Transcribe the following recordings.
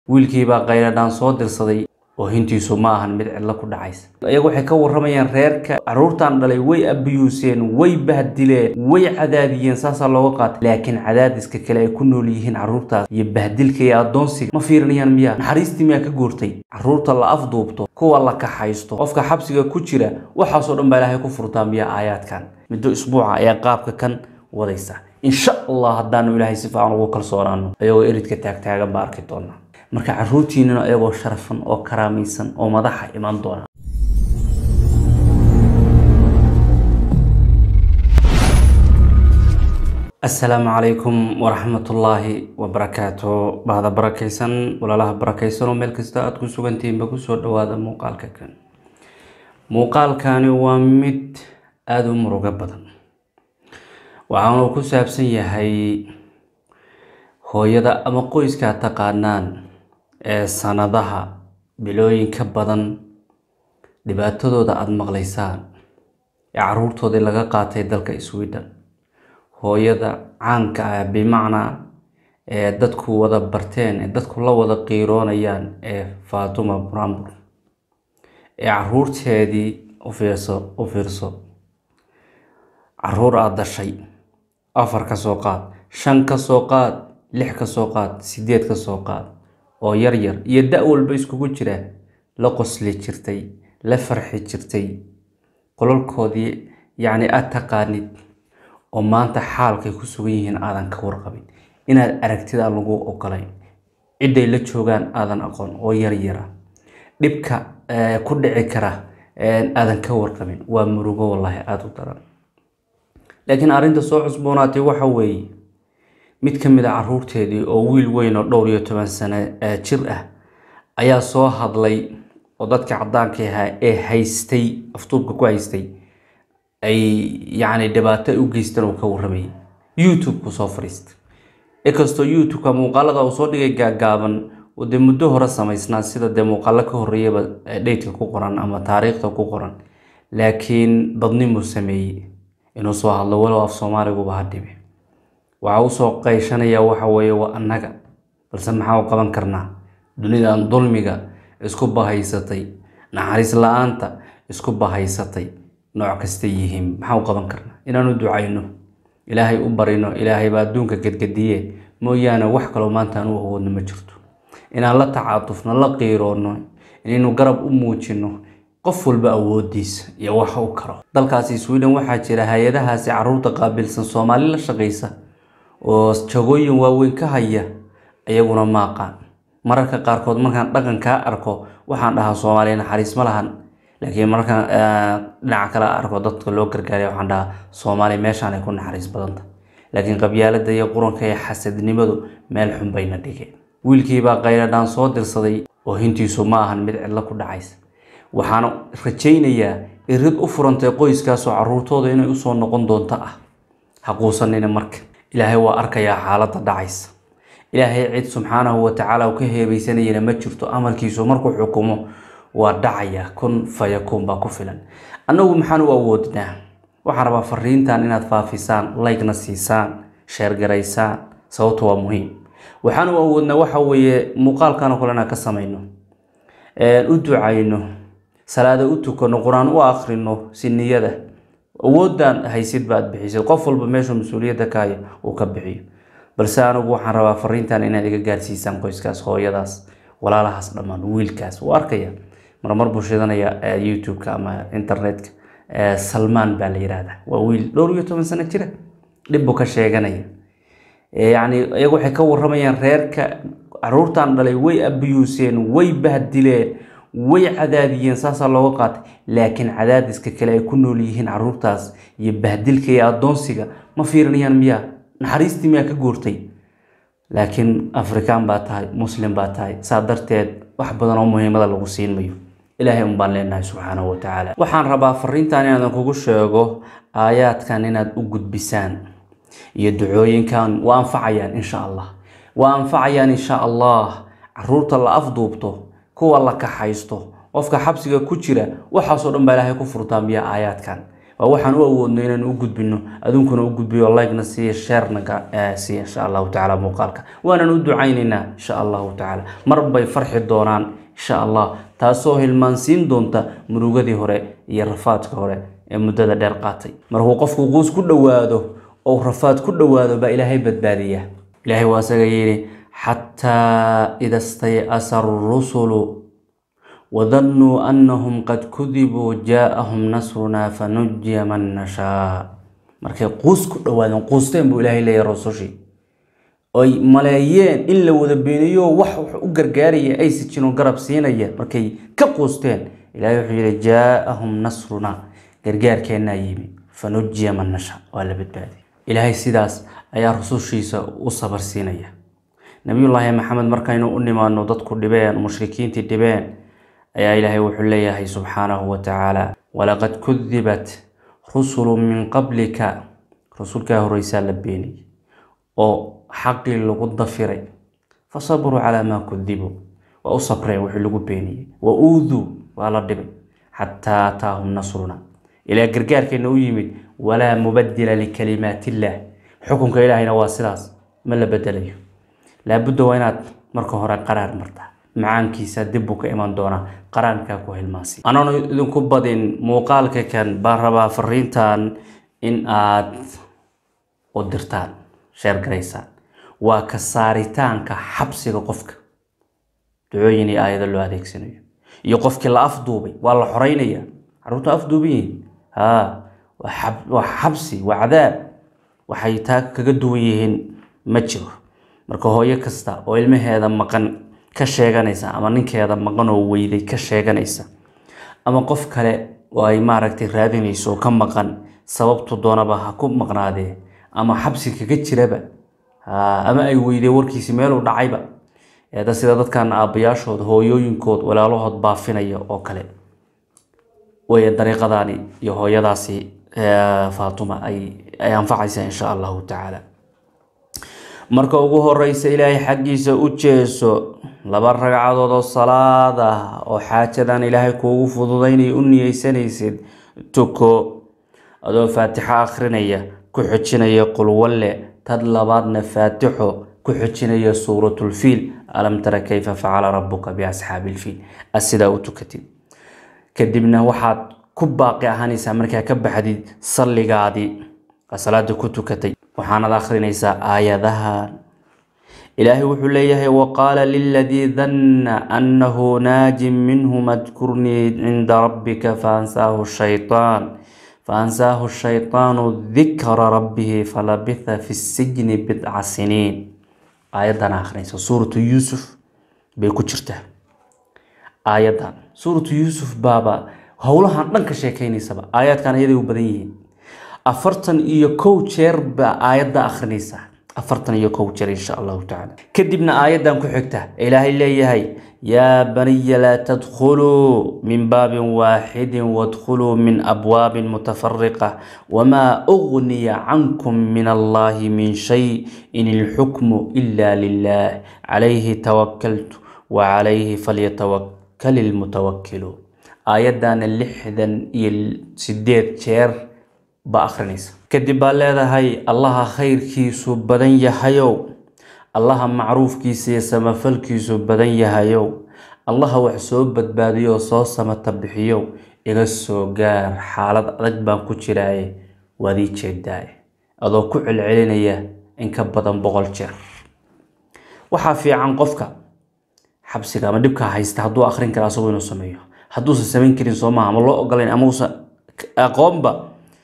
wiilkiibaa qayladhaan soo dirsaday oo hintiisu ma ahan mid cidlo ku dhacaysa iyagu waxay ka warramayaan reerka carruurtan dhalay way abiyuuseen way bahdileen way cadaadiyeen saasaa looga qaatay laakiin cadaadiska kale ay ku nool yihiin carruurtaas iyo bahdilka iyo addoonsiga ma fiirinayaan miyaa naxariistii miyaa ka guurtay carruurta la afduubto kuwa la kaxaysto qofka xabsiga ku jira waxaasoo dhan baa ilaahay ku furtaa miyaa aayaadkan muddo isbuuca ayaa qaabka kan wadaysa insha allah haddaanu ilaahay si fiican ugu kalsoonaano ayagoo eridka taagtaagan baa arki doonaa marka carruurtiinina iyagoo sharafan oo karaamaysan oo madaxa iman doona asalaamu calaykum waraxmatullaahi wabarakaatu bahda barakaysan walaalaha barakaysan oo meel kasta aada ku sugantihiinba kusoo dhawaada muuqaalka kan muuqaalkani waa mid aada u murugo badan waxaanu ku saabsan yahay hooyada ama qoyska taqaanaan ee sanadaha bilooyinka badan dhibaatadooda aada maqlaysaan ee caruurtoodii laga qaatay dalka sweden hooyada caanka ah bimacnaa ee dadku wada barteen ee dadku la wada qiiroonayaan ee faatuma brambur ee caruurteedii u fiirso u fiirso caruur aada dashay afar ka soo qaad shan ka soo qaad lix ka soo qaad sideed ka soo qaad oo yar yar iyo da- walba iskugu jira la qosli jirtay la farxi jirtay qolalkoodii yacni aada taqaanid oo maanta xaalkay ku sugan yihiin aadan ka warqabin inaad aragtid aan lagu ogolayn cidday la joogaan aadan aqoon oo yar yara dhibka ku dhici kara aadan ka warqabin waa murugo wallaahi aada u daran laakiin arrinta soo cusboonaatay waxa weeye mid ka mid a caruurteedii oo wiil weyn oo dhowr iyo toban sano jir ah ayaa soo hadlay oo dadka caddaanka ahaa ee haystay aftuubka ku haystay ay yacni dhibaato u geystaan oo ka warramayay youtube-ku soo fadhiistay inkastoo youtube-ka muuqaalada uu soo dhigay gaagaaban oo dee muddo hore samaysnaa sida dee muuqaalo ka horreeyaba dheytka ku qoran ama taariikhda ku qoran laakiin badnimuu sameeyey inuu soo hadlo walow af soomaaliguba ha dhibe waxaa usoo qayshanaya waxa weeye waa annaga balse maxaa u qaban karnaa dunidan dulmiga isku bahaysatay naxariis la-aanta isku bahaysatay nooc kasta yihiin maxaa u qaban karnaa inaanu ducayno ilaahay u barino ilaahay baa adduunka gedgediye mooyaane wax kaloo maanta aan u awoodno ma jirto inaan la tacaatufno la qiiroonno inaynu garab u muujino qof walba awoodiisa iyo wax u karo dalkaasi sweden waxaa jira hay-adahaasi caruurta qaabilsan soomaali la shaqaysa oo jagooyin waaweyn ka haya iyaguna maaqaan mararka qaarkood markaan dhaqan kaa arko waxaan dhahaa soomaaliya naxariis ma lahan laakiin markaan dhinaca kale arko dadka loo gargaaraya waxaan dhahaa soomaaliya meeshaan ay ku naxariis badanta laakiin qabyaalada iyo quranka iyo xasadnimadu meel xun bayna dhigeen wiilkiibaa qayladhaan soo dirsaday oo hintiisu ma ahan mid cidlo ku dhacaysa waxaana rajaynayaa irid u furantay qoyskaasoo caruurtooda inay usoo noqon doonto ah haquusanina marka ilaahay waa arkayaa xaaladda dhacaysa ilaahay cid subxaanahu watacaala u ka heebeysanayana ma jirto amarkiisu markuu xukumo waa dhacayaa kun fayakuun baa ku filan annagu maxaan u awoodnaa waxaan rabaa fariintan inaad faafisaan laygna siisaan sheergaraysaan sababto waa muhiim waxaan u awoodnaa waxa weeye muuqaalkan oo kale inaan ka samayno u ducayno salaada u tukano qur-aan u akhrino si niyada awoodaan haysid baad bixisid qof walba meeshuu mas-uuliyadda kaaya uu ka bixiyo balse anigu waxaan rabaa fariintan inaad iga gaarsiisaan qoyskaas hooyadaas walaalahaas dhammaan wiilkaas wuu arkaya marmar buu shidanaya youtube-ka ama internetka salmaan baa la yihahdaa waa wiil dhowr iyo toban sano jira dhib buu ka sheeganaya yacni iyagu waxay ka warramayaan reerka caruurtan dhalay way abiyuuseen way bahdileen way cadaadiyeen saasaa looga qaatay laakiin cadaadiska kale ay ku nool yihiin caruurtaas iyo bahdilka iyo addoonsiga ma fiirinayaan miyaa naxariistii miyaa ka guurtay laakiin afrikaan baa tahay muslim baa tahay saa darteed wax badan oo muhiimada lagu siin mayo ilaahay un baan leenahay subxaanahu watacaala waxaan rabaa fariintan inaadan kugu sheego aayaadkan inaad u gudbisaan iyo ducooyinkan waa anfacayaan insha allah waa anfacayaan insha allah caruurta la afduubto kuwa la kaxaysto qofka xabsiga ku jira waxaasoo dhan baa ilaahay ku furtaa miyaa aayaadkan waa waxaan u awoodno inaan u gudbino aduunkuna u gudbiyo likena siiya sharena siiya insha allahu tacaala muuqaalka waanan u ducaynaynaa insha allahu tacaala mar bay farxi doonaan insha allah taasoo hilmaansiin doonta murugadii hore iyo rafaadka hore ee muddada dheer qaatay markuu qofku quus ku dhowaado ou rafaad ku dhowaado baa ilaahay badbaadiya ilaahay waa isaga yidhi xataa ida stay'asa arusulu wadannuu annahum qad kudibuu jaa-ahum nasrunaa fanujiya man nashaa markay quus ku dhowaadeen quusteen buu ilaahay leeyahy rusushii oy maleeyeen in la wada beeniyo wax wax u gargaaraya aysi jirin garab siinaya markay ka quusteen ilaahay wuxuu yidhi jaa-ahum nasrunaa gargaarkeennaa yimi fanujiya man nashaa waa la badbaadiy ilaahay sidaas ayaa rusushiisa u sabar siinaya nabiyullaahi maxamed markaynu u nimaano dadku dhibeen mushrikiintii dhibeen ayaa ilaahay wuxuu leeyahay subxaanahu wa tacaala walaqad kudibat rusulu min qablika rasuulkaa horeysaa la beeniyey oo xaqii lagu dafiray fasabruu calaa maa kudibuu waa u sabreen wixii lagu beeniyey wa uuduu waa la dhibay xataa ataahum nasruna ilaa gargaarkeena u yimid walaa mubadila likalimaatillaah xukunka ilaahayna waa sidaas ma la bedelayo laabudda waa inaad marka hore qaraar martaa macaankiisa dib buu ka iman doonaa qaraankaa ku hilmaasi anaanu idinku badin muuqaalka kan baan rabaa fariintan in aad u dirtaan sheer garaysaan waa ka saaritaanka xabsiga qofka ducooyin iyo aayado loo adeegsanayo iyo qofkii la afduubay waa la xoreynaya caruurta afduuban yihiin ha waa xabsi waa cadaab waxay taa kaga duwan yihiin ma jiro marka hooyo kasta oo ilmaheeda maqan ka sheeganaysa ama ninkeeda maqan oo weyday ka sheeganaysa ama qof kale oo ay maaragtay raadinayso oo ka maqan sababtu doonaba ha ku maqnaadee ama xabsi kaga jiraba ama ay weyday warkiisi meeluu dhacayba eeda sida dadkan aabbayaashood hooyooyinkood walaalahood baafinaya oo kale way dariiqadaani iyo hooyadaasi faatuma ay ay anfacaysa insha allahu tacaala marka ugu horeysa ilaahay xaggiisa u jeeso laba ragcadood oo salaad ah oo xaajadan ilaahay kuugu fududaynaya u niyeysanaysid tuko adoo faatixo akhrinaya ku xojinaya qulwalle tad labaadna faatixo ku xojinaya suuratulfiil alam tara kayfa facala rabuka biasxaabi ilfiil as sidaa u tukatid kadibna waxaad ku baaqi ahaanaysaa markaa ka baxdid salligaadii salaada ku tukatay waxaanad akhrinaysaa aayadahan ilaahay wuxuu leeyahay waqaala liladii danna annahu naajin minhu madkurnii cinda rabbika faansaahu shaytaan faansaahu shaytaanu dikra rabbihi falabitha fi sijni bidca siniin aayaddan akhrinaysa suuratu yuusuf bay ku jirtaa aayaddan suuratu yuusuf baaba howlahan dhan ka sheekeynaysaba aayaadkan ayaday u badan yihiin afartan iyo kow jeer baa aayadda akhrinaysaa afartan iyo kow jeer insha allahu tacaala kadibna aayaddan ku xigta ilaahay leeyahay yaa baniya laa tadkhuluu min baabin waaxidin wadkhuluu min abwaabin mutafariqa wamaa ugniya cankum min allahi min shay in ilxukmu ila lilah calayhi tawakaltu wacalayhi falyatawakkal ilmutawakiluun aayaddaana lixdan iyo sideed jeer baa akhrinaysa kadib baa leedahay allaha khayrkiisu badan yahayow allaha macruufkiisa iyo samafalkiisu badan yahayow allaha wax soo badbaadiyo soo samata bixiyow iga soo gaar xaalad adag baan ku jiraaye waad ii jeedaaye adoo ku celcelinaya in ka badan boqol jeer waxaa fiican qofka xabsiga ama dhibka haysta hadduu akhrin kara asagoo inuu sameeyo hadduusan samayn karin soo maaha ama loo ogolayn ama uusan aqoonba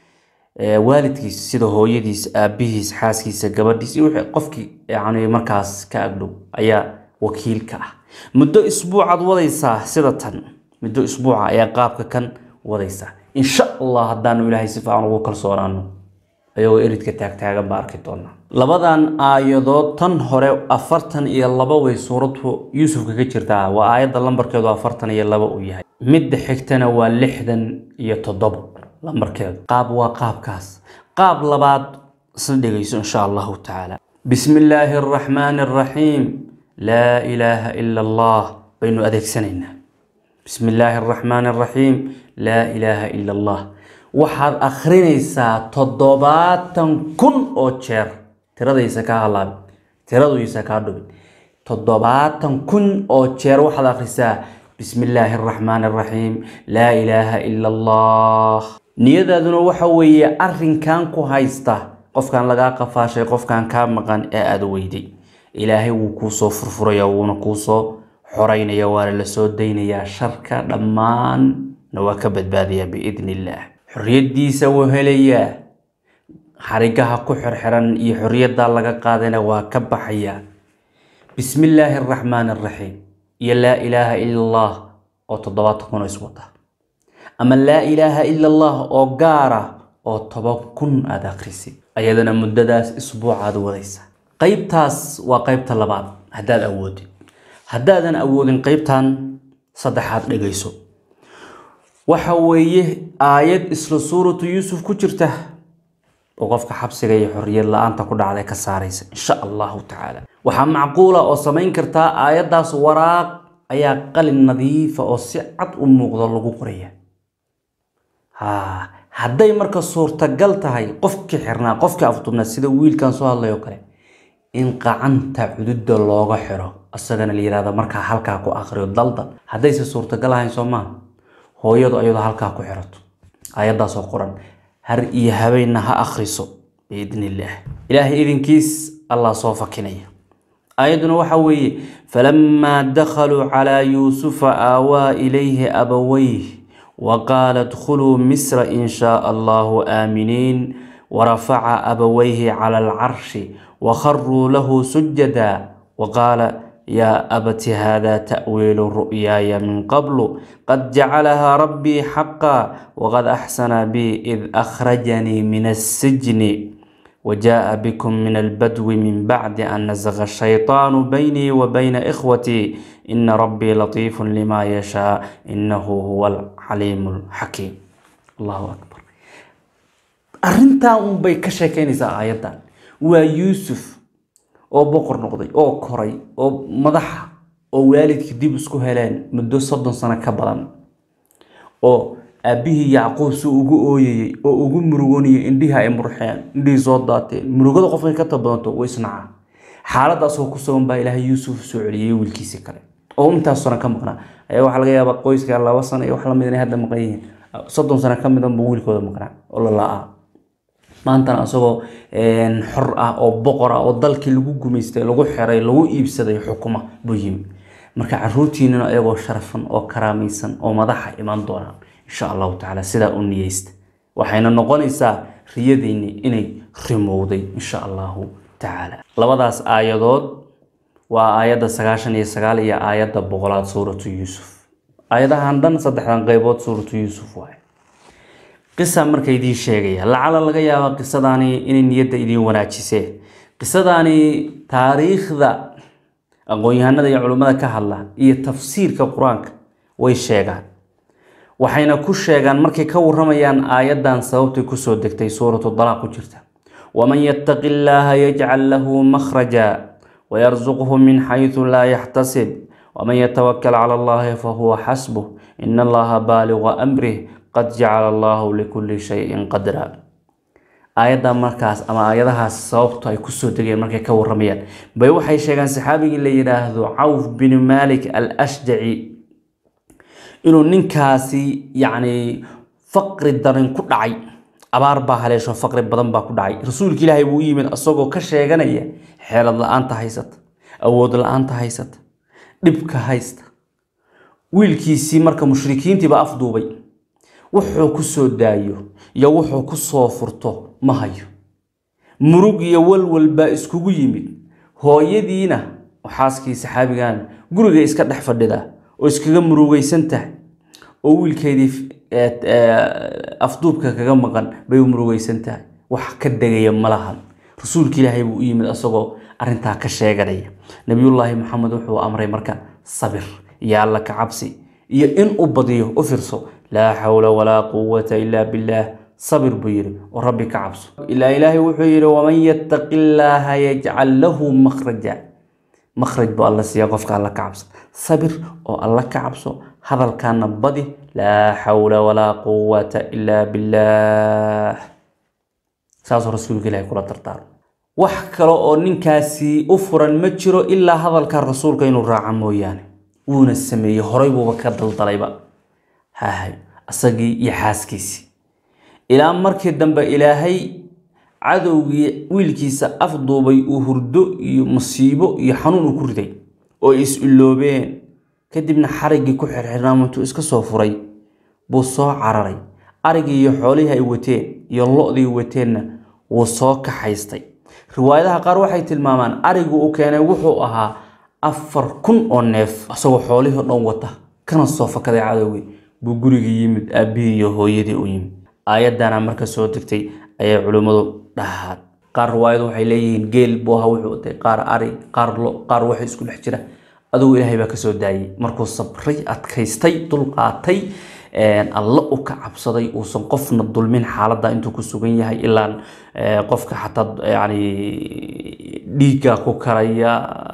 waalidkiis sida hooyadiis aabihiis xaaskiisa gabadhiis iyo wixii qofkii yani markaas ka agdhow ayaa wakiil ka ah muddo isbuucaad wadaysaa sida tan muddo isbuuca ayaa qaabka kan wadaysaa insha allah haddaanu ilaahay si fiican ugu kalsoonaano ayagoo eridka taagtaagan baa arki doonaa labadan aayadood tan hore afartan iyo laba way suuradu yuusuf kaga jirtaa waa aayadda lambarkeedu afartan iyo laba uu yahay midda xigtana waa lixdan iyo toddobo lambarkeedu qaab waa qaabkaas qaab labaad isla dhegayso insha allahu tacaala bismi illaahi araxmaani araxiim laa ilaaha ila allah baynu adeegsanaynaa bismi illaahi araxmaani araxiim laa ilaaha ila allah waxaad akhrinaysaa toddobaatan kun oo jeer tiradaysa kaa halaabin tiraduysa kaa dhubin toddobaatan kun oo jeer waxaad akhrisaa bismi illaahi araxmaani araxiim laa ilaaha ila allah niyadaaduna waxa weeye arrinkan ku haysta qofkan lagaa qafaashay qofkan kaa maqan ee aada weyday ilaahay wuu kuusoo furfuraya wuuna kuusoo xoreynaya waana la soo daynayaa sharka dhammaanna waa ka badbaadayaa biidni illaah xorriyaddiisa wuu helayaa xarigaha ku xirxiran iyo xorriyaddaa laga qaadana waa ka baxayaa bismi illaahi araxmaani araxiim iyo laa ilaaha ila allah oo toddobaatan kun oo iswata ama laa ilaaha ila allah oo gaara oo toban kun aada akhrisid ayadana muddadaas isbuucaad wadaysa qeybtaas waa qeybta labaad haddaad awoodid haddaadan awoodin qeybtan saddexaad dhegayso waxa weeye aayad isla suuratu yuusuf ku jirta oo qofka xabsiga iyo xorriyad la-aanta ku dhacday ka saaraysa insha allahu tacaala waxaa macquula oo samayn kartaa aayaddaas waraaq ayaa qalin nadiifa oo si cad u muuqdo lagu qoraya ha hadday marka suurtagal tahay qofkii xirnaa qofkii afdubnaa sida wiilkan soo hadlay oo kale in qacanta cududda looga xiro isagana la yihahdo markaa halkaa ku akriyo daldal haddayse suurtagal ahayn soo maaha hooyadu ayadoo halkaa ku xirato aayaddaasoo qoran har iyo habeenna ha akhriso biidni illaah ilaahay idinkiis allah soo fakinaya aayadduna waxa weeye falamaa dakhaluu calaa yuusufa aawaa ilayhi abawayh وقال ادخلوا مصر إن شاء الله آمنين ورفع أبويه على العرش وخروا له سجدا وقال يا أبت هذا تأويل رؤياي من قبل قد جعلها ربي حقا وقد أحسن بي إذ أخرجني من السجن وجاء بكم من البدو من بعد أن نزغ الشيطان بيني وبين إخوتي إن ربي لطيف لما يشاء إنه هو العليم الحكيم الله أكبر arrintan unbay ka sheekeynaysaa aayaddan waa yuusuf oo boqor noqday oo koray oo madaxa oo waalidkii dib isku heleen muddo soddon sano ka badan oo aabbihii yacquub si ugu ooyayey oo ugu murugoonayay indhihii ay murxeen indhihii soo daateen murugada qofkay ka tabadanto way isnacaa xaaladaasoo ku sugan baa ilaahay yuusuf soo celiyey wiilkiisii kale oo intaas sano ka maqnaa ayaa waxaa laga yaabaa qoyska laba sano iyo wax lamid inay hadda maqan yihiin soddon sano ka midan buu wiilkooda maqnaa oo la la-aa maantana isagoo xor ah oo boqor ah oo dalkii lagu gumaystay lagu xiray lagu iibsaday xukuma buu yimi marka caruurtiinina iyagoo sharafan oo karaamaysan oo madaxa iman doonaan insha allahu tacaala sidaa u niyeysta waxayna noqonaysaa riyadeyni inay rimowday insha allahu tacaala labadaas aayadood waa aayadda sagaashan iyo sagaal iyo aayadda boqolaad suuratu yuusuf aayadahan dhan saddexdan qeybood suuratu yuusuf waaye qisa marka idiin sheegaya lacala laga yaaba qisadaani inay niyadda idiin wanaajisee qisadaani taariikhda aqoon-yahanada iyo culimmada ka hadla iyo tafsiirka qur-aanka way sheegaan waxayna ku sheegaan markay ka waramayaan aayaddan sababtay kusoo degtay suuratu dalaaq ku jirta waman yattaqi illaaha yajcal lahu makhraja wayarsuqhu min xaysu laa yaxtasib waman yatawakal cala allahi fahuwa xasbuh ina allaha baaligu amrih qad jacala allahu likulli shayin qadra aayadda markaas ama aayadahaas sababto ay kusoo degeen markay ka waramayaan bay waxay sheegaan saxaabigii la yidhaahdo cawf bin malik al ashjaci inuu ninkaasi yacni faqri darin ku dhacay abaar baa haleesho faqri badan baa ku dhacay rasuulka ilaahay buu u yimid isagoo ka sheeganaya xeelad la-aanta haysata awood la-aanta haysata dhibka haysta wiilkiisii marka mushrikiintiiba afduubay wuxuu ku soo daayo iyo wuxuu ku soo furto ma hayo murug iyo walwal baa iskugu yimid hooyadiina oo xaaskii saxaabigan guriga iska dhex fadhida oo iskaga murugaysan tahay oo wiilkeedii afduubka kaga maqan bay u murugaysan tahay wax ka degaya ma lahan rasuulka ilaahay buu u yimid isagoo arrintaa ka sheeganaya nabiyullaahi maxamed wuxuu amray marka sabir iyo alla ka cabsi iyo in u badiyo u firso laa xawla walaa quwata ilaa billaah sabir buu yidhi oo rabbi ka cabso ilaa ilaahay wuxuu yidhi waman yattaqi illaaha yajcal lahu makhraja makhraj buu alla siiya qofka alla ka cabsa sabir oo alla ka cabso hadalkaana badi laa xawla walaa quwata ilaa billaah saasuu rasuulka ilaahi kula dardaarmo wax kale oo ninkaasi u furan ma jiro ilaa hadalka rasuulka inuu raaco mooyaane wuuna sameeyey horay buuba ka daldalayba hahay asagii iyo xaaskiisii ilaa markii dambe ilaahay cadowgii wiilkiisa afduubay uu hurdo iyo masiibo iyo xanuun uu ku riday oo ay is-iloobeen kadibna xariggii ku xirxirnaama intuu iska soo furay buu soo cararay arigii iyo xoolihii ay wateen iyo lo-dii wateenna wuu soo kaxaystay riwaayadaha qaar waxay tilmaamaan arigu uu keenay wuxuu ahaa afar kun oo neef isagoo xoolihii o dhan wata kana soo fakaday cadowgii buu gurigii yimid aabbihii iyo hooyadii u yimid aayadana marka soo degtay ayay culimmadu dhahaad qaar riwaayadu waxay leeyihiin geel buu ahaa wuxuu watay qaar ari qaar lo qaar wax isku dhex jira adugu ilaahay baa kasoo daayey markuu sabray adkaystay dulqaatay alla u ka cabsaday uusan qofna dulmin xaaladda intuu ku sugan yahay ilaa qofka xataa yani dhiigga ku karaya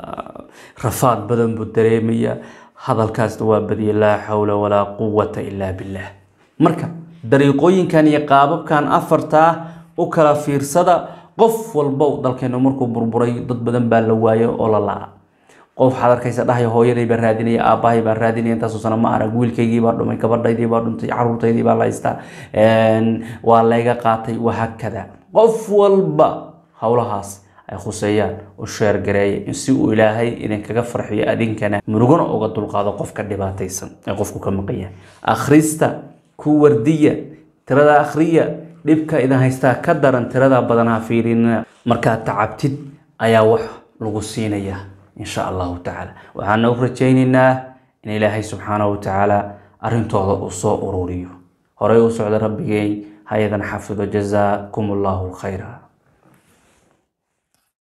rafaad badan buu dareemaya hadalkaasna waa badiyay laa xawla walaa quwata ilaa billah marka dariiqooyinkan iyo qaababkan afartaa u kala fiirsada qof walbow dalkeenu markuu burburay dad badan baa la waayo oo la la-a qof waxaad arkaysa dhahaya hooyaday baa raadinaya aabbahay baa raadinaya intaasoo sana ma arag wiilkaygii baa dhumay gabadhaydii baa dhuntay caruurtaydii baa la haystaa waa layga qaatay wahaakada qof walba howlahaas ay khuseeyaan u sheergareeya si uu ilaahay idinkaga farxiyo adinkana murugana uga dulqaado qofka dhibaataysan ee qofku ka maqan yahay akhrista ku wardiya tirada akhriya dhibka idin haystaa ka daran tirada badanha fiirinina markaad tacabtid ayaa wax lagu siinayaa in sha allahu tacaala waxaana u rajaynaynaa in ilaahay subxaanahu wa tacaala arrintooda uu soo ururiyo horey u socda rabbigeen ha idan xafido jazaakum allahu khayra